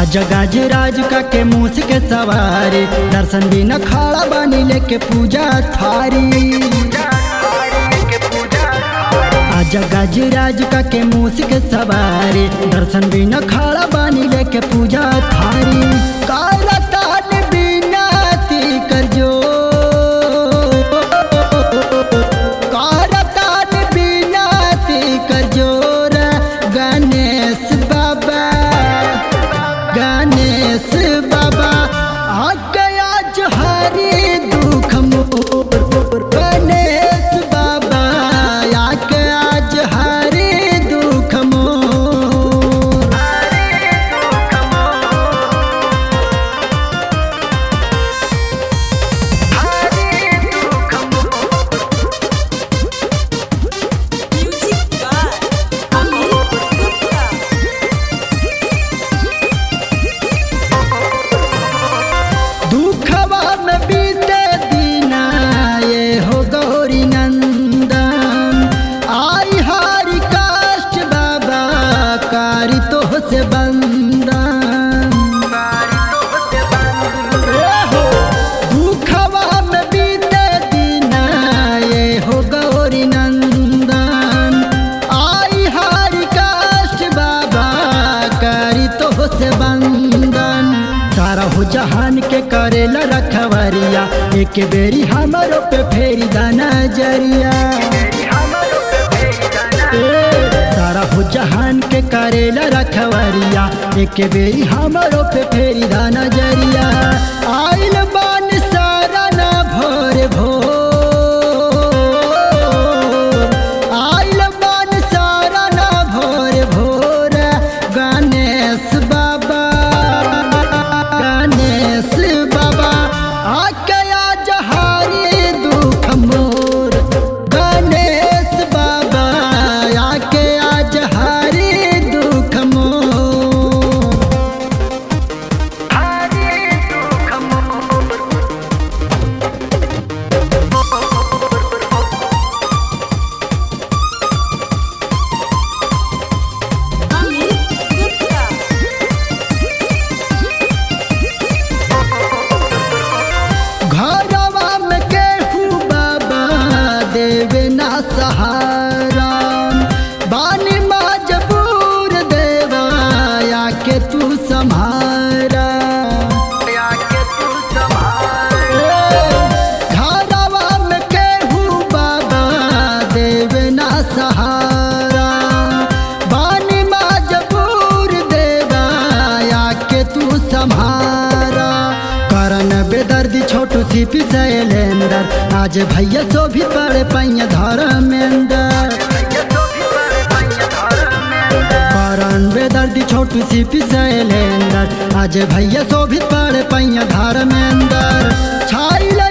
आज गाज राज का के मूस के सवारी दर्शन बिना खड़ा बानी लेके पूजा थारी आज गाज राज का के मूस के सवारी दर्शन बिना खड़ा बानी लेके पूजा थारी काला तान बिना ती कर जो काला तान बिना ती कर जोर गणेश बाबा गणेश बाबा आ गया हरी दुख मोर गणेश बाबा आ गया हरी दुख मोर Music by Amit Gupta. दुखवा में बीते दीना ये हो गौरी नंदन आई हारी काष्ट बाबा कारी तो से बंदन ए हो, दुखवा में बीते दीना ये हो गौरी नंदन आई हारी काष्ट बाबा कारी तो से बंदन सारा हो जहान के करेला रखवरिया एक बेरी हमारो पे फेरी दाना जरिया ए, सारा हो जहान के करेला रखवरिया एक बेरी हमारो पे फेरी दाना जरिया आइल बान सारा ना भोर भोर आइल बान सारा ना भोर भोर गणेश बाबा गणेश बाबा आकया जहारी दुख मोर गणेश बाबा आकया जहारी दुख मोर Amit Gupta. घरवा में केहू बाबा देवे ना सहारा बानी मजबूर देवा आके तू सम्हारा घरवा में केहू बाबा देवे ना सहारा बानी मजबूर देवा आके तू सम्हारा करन बेदर्दी छोटू सी पिसैलेंदर आज भैया सो भी पड़े पैया धर्मेंदर करन बेदर्दी छोटू सी पिसैलेंदर आज भैया सो भी पड़े पैया धर्मेंदर छाइल